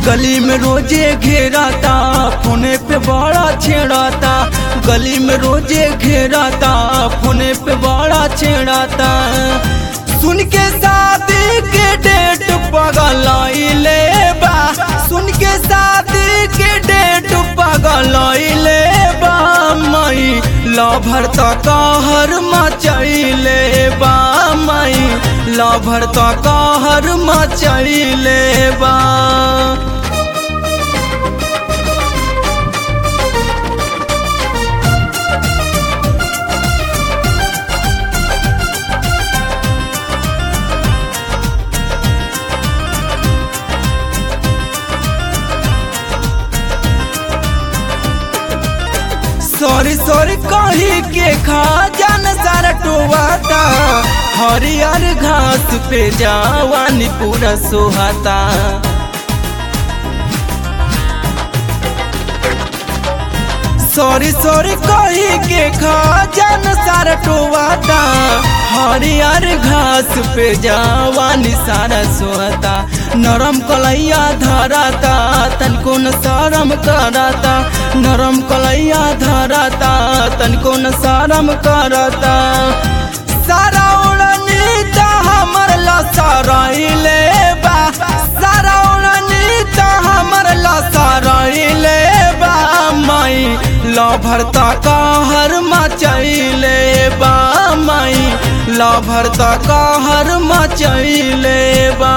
गली में रोजे घेराता फोने पे बड़ा छेड़ाता गली में रोजे घेराता फोने पे बड़ा छेड़ाता सुन के शादी के डेट पगलैले बा सुन के शादी के डेट पगलैले बा मई लभर त कहर मचैले बा मई लभर त कहर मचैले बा सॉरी सॉरी कही के खा जान सारा टोवाता हरियर घास पे जावानी पूरा सोहाता सॉरी सॉरी कही के खा जान सारा टोवाता हरियर घास पे जावानी सारा सोहता नरम कलैया धराता तनको न शरम कराता नरम कलैया धराता तनको न शरम कराता सारा उड़नी त हमर लसरैले बा सारा उड़नी त हमर लसरैले बा माई लभर त कहर मचैले बा माई लभर त कहर मचैले बा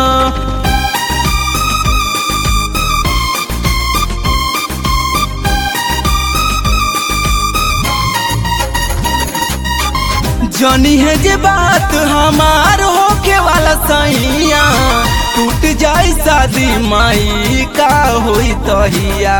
जनी है जे बात हमार होके वाला सैया टूट जाई शादी माई का होई तहिया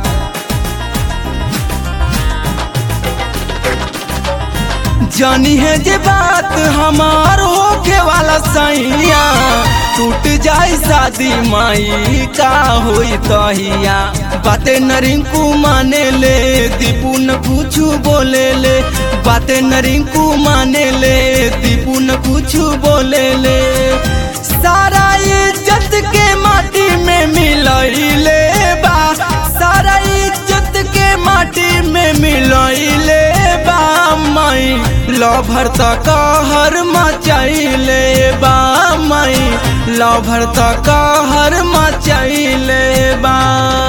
जानी है जे बात हमार होके वाला सैया टूट जाई शादी माई का होई तहिया बातें नरिंकू माने ले दीपू न कुछ बोले ले बातें नरिंकू माने ले दीपू न कुछ बोले ले सारा इज्जत के माटी में मिलैले बा सारा इज्जत के माटी में मिलैले बा माई लभर त कहर मचैले बा माई लभर त कहर मचैले बा